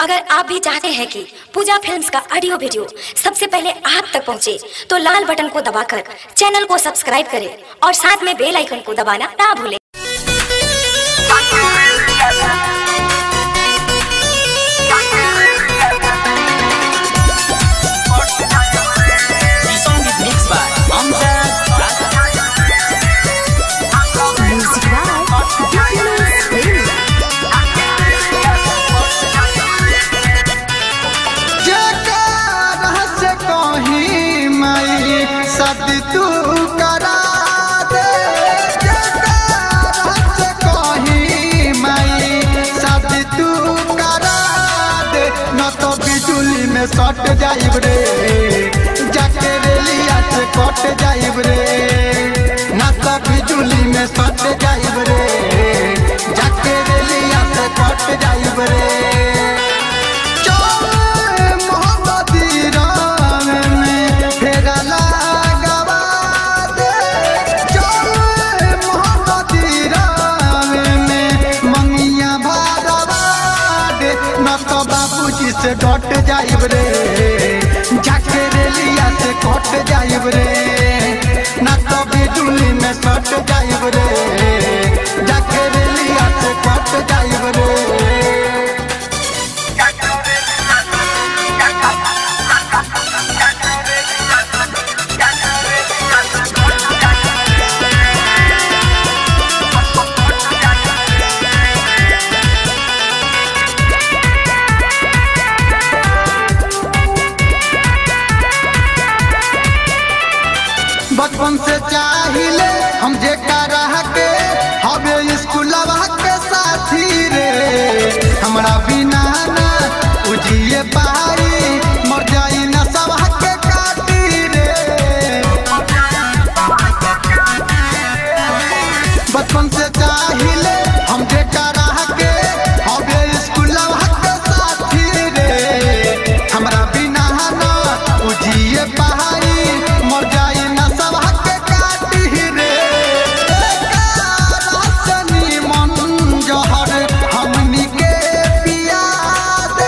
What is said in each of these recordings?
अगर आप भी चाहते हैं कि पूजा फिल्म्स का ऑडियो वीडियो सबसे पहले आप तक पहुंचे, तो लाल बटन को दबाकर चैनल को सब्सक्राइब करें और साथ में बेल आइकन को दबाना ना भूलें The song is mixed by Amjad Raza. से कहीं मई सद तू करा दे से कहीं मई सद तू करा दे न तो बिजुली में सट जाइब रे जाके रेलिया से कट जाइब रे न तो बिजुली में सट जाइब रे जाके रेलिया से कट जाइब रे चल मोहब्बती राम में फेरा लगावा दे। चल मोहब्बती राम में मंगिया भरवा दे। न तो बाबूजी से डट जाइब रे जाके रेलिया से कट जाइब रे न तो बिजुली में सट जाइब रे जाके रेलिया से कट जाइब रे बचपन से चाहिले हम जे रह के हवे स्कूलवा के साथी रे हमरा बिना ना उजिए पारी मर जाई ना सब के काटी रे बचपन से चाहिले हम जे रह के हवे स्कूलवा के साथी रे हमरा बिना ना उजिए पहाड़ी मर जाई ना सब के काटी रे रासनी मन जहर हमनी के पिया दे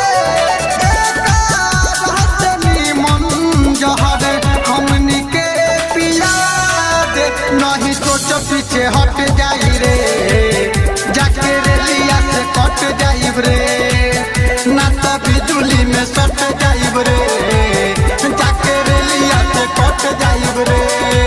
रासनी मन जहर हमनी के पिया दे नहीं सोच पीछे हट जाई रे जाके रेलिया से कट जाइब रे ना तो बिजुली में सट जाइब रे जाके रेलिया से कट जाइब रे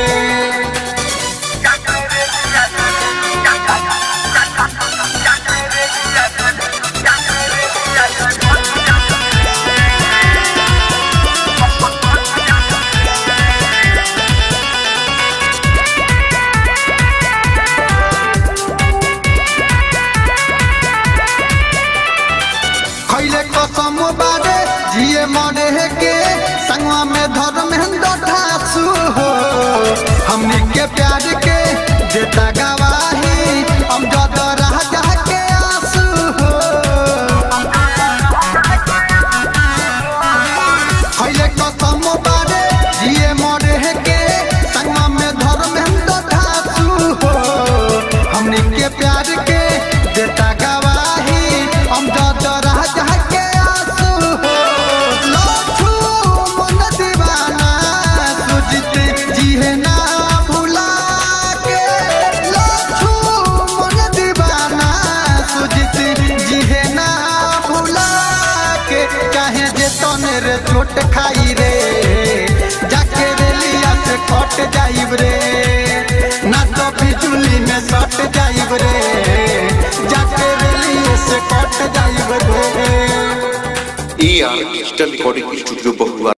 खैले कसम बारे जिए मरे के संगवा में धर्मेंद्र ठासु हो हमनी के प्यार के देता गवाही हम जद रह जा के आंसू हो खैले कसम बारे जिए मरे के संगवा में धर्मेंद्र ठासु हो हमनी के प्यार के देता गवाही हम जद रह जा के आंसू हो लाखू मन दीवाना सुजित जिहे ना भुला के लाखू मन दीवाना सुजित जिहे ना भुला के काहे जे तने रे चोट खाई रे जाके रेलिया से कट जाइब रे ना तो बिजुली में सट जाइब रे जाके रेलिया से कट जाइब रे A R digital recording studio बहुआ